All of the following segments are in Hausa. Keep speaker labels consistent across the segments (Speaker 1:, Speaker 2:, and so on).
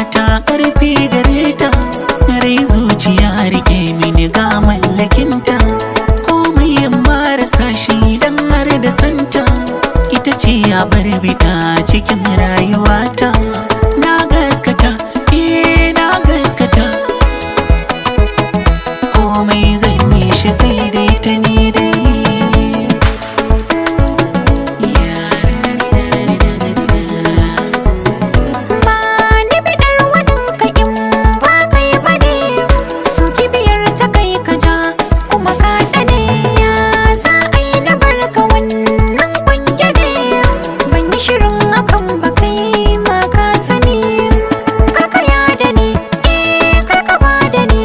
Speaker 1: ta karfi gare ta rai zuciya rike mini ga mallakinta komai in marasa shi dan har da santa ita ce ya bar bida cikin rayuwata na gaskata eh na gaskata komai zan yi shi sai dai ta ni dai
Speaker 2: Ba ni bidar waninka in ba kai bane Su kibiyar ta kai ka ja kuma ka ɗane Ya za a yi na barka wannan ƙwange ne Ban yi shirin hakan ba kai ma ka sani Karka ya da ni, eh karka ba da ni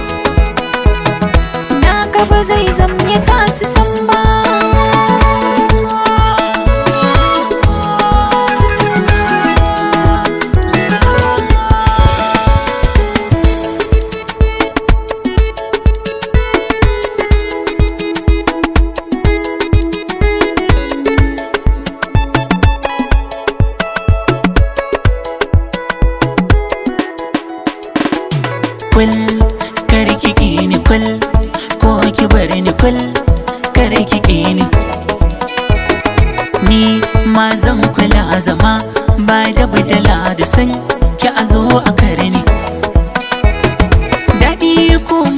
Speaker 2: Na gaba zai zamye kasu san ba
Speaker 1: kul kar ki ki ni kul ko ki bar ni kul kar ki ki ni ni ma zan kula zama ba da badala da san ki a zo a karni daɗi ko